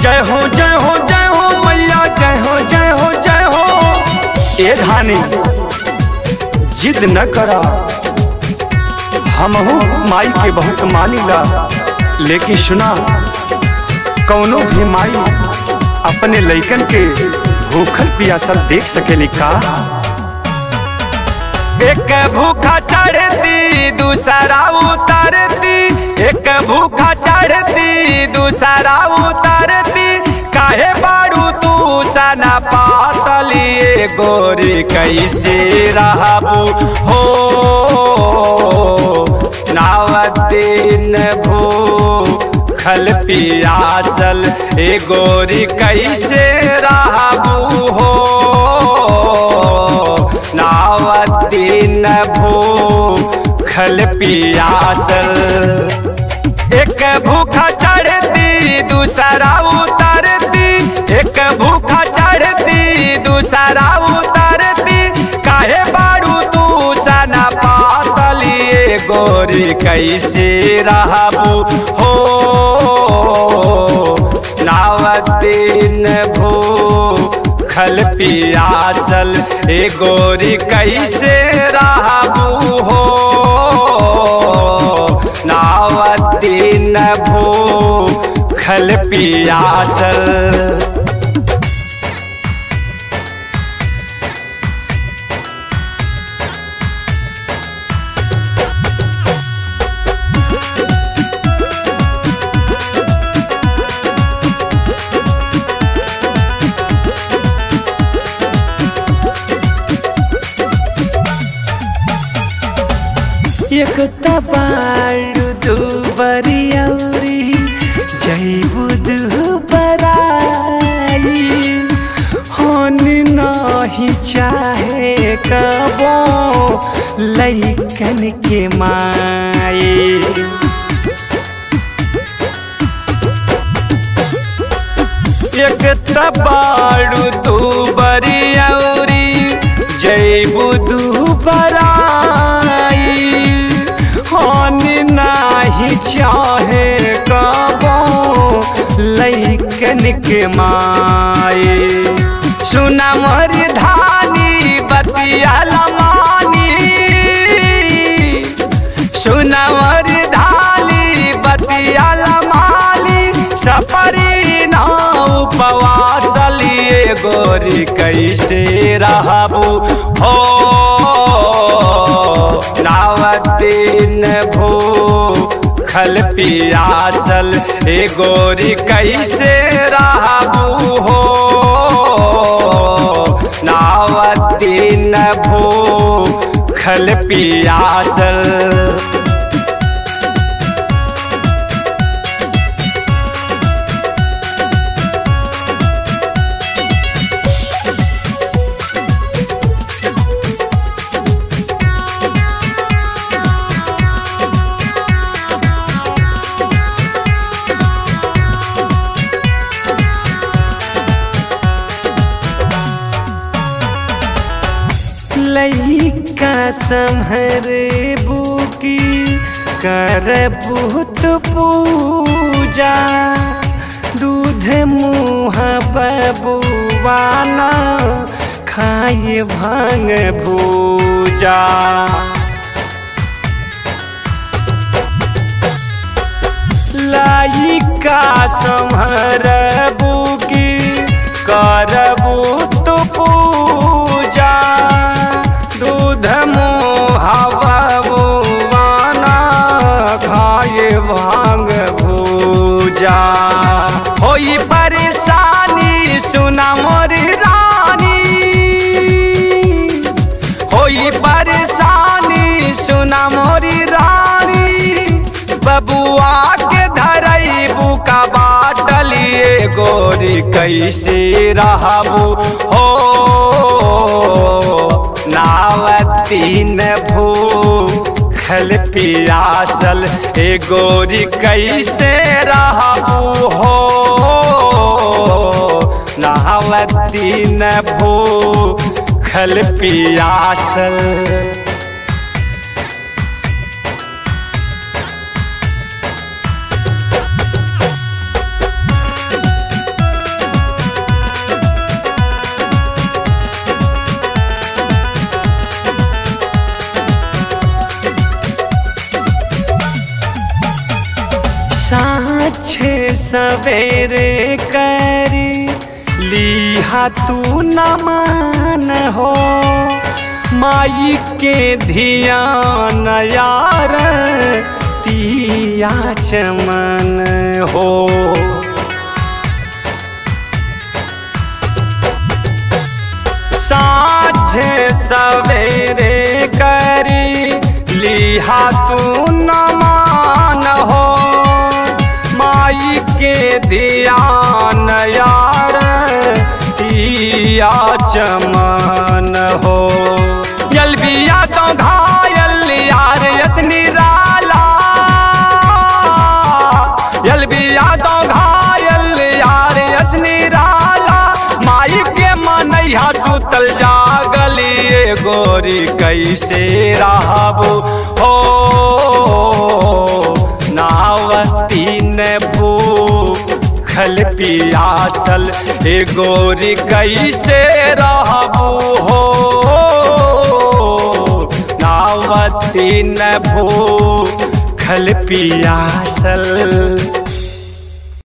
जय हो जय हो जय हो मैया जय हो जय हो जय हो ए धानी जिद न करा हमहू माई के बहुत मानिला लेकिन सुना कौनो भी माई अपने लइकन के भूखल पियासल देख सकेली का एक भूखा चढ़ती दूसरा उतरती एक भूखा चढ़ती दूसरा उतरती काहे बाड़ू तू सना पातली गोरी कैसे रहबू हो नावतीन भू खल पियासल ए गोरी कैसे रहबू हो नावतीन भू खल पियासल एक भूखा चढ़ती दूसरा उतरती एक भूखा चढ़ती दूसरा उतरती काहे बाड़ू तू सना पातली गोरी कैसे रहबू हो नावतीन भू खल पियासल ए गोरी कैसे रहबू हो नावतीन भू खल पियासल एक तबाड़ू दू बरियौरी जैबू दू बराई होन नहीं चाहे कबो लैकन के माई एक तबाड़ू तू बरियौरी जैबू दू बराई होन नाही चाहे कबो लैकन के माई सुना मोर धानी बतिया लमानी सुना मोर धाली बतिया लमाली सपरी ना उपवासलिए गोरी कैसे रहबू हो नावतीन भू खल पियासल ए गोरी कैसे रहबू हो नावतीन भू खल पियासल लैका संहर बुकी कर भूत पूजा दूध मुँह बबुआना खाए भांग भूजा लाइका संहर बुकी करबू तो पूजा दूध मुहावना खाए भांग भूजा होई परेशानी सुना मोर रानी होई परेशानी सुना मोर रानी बबुआ के धरई बुका बाटलिए गोरी कैसे रहबू हो नावतीन भू खल पियासल ए गोरी कैसे रहबू हो नावतीन भू खल पियासल साझे सवेरे करी लिहा तू नमन हो माई के धियान यार तिया चमन हो साझे सवेरे करी लिहा तू नमान हो माई के ध्यान यार तिया चमन हो यल बिया तो घायल यार यस निराला यल बिया तो घायल यार यस निराला माई के मनैया सुतल जागलिए गोरी कैसे रहबो हो नावती न भूखल पियासल ए गोरी कैसे रहबो हो नावती न भूखल पियासल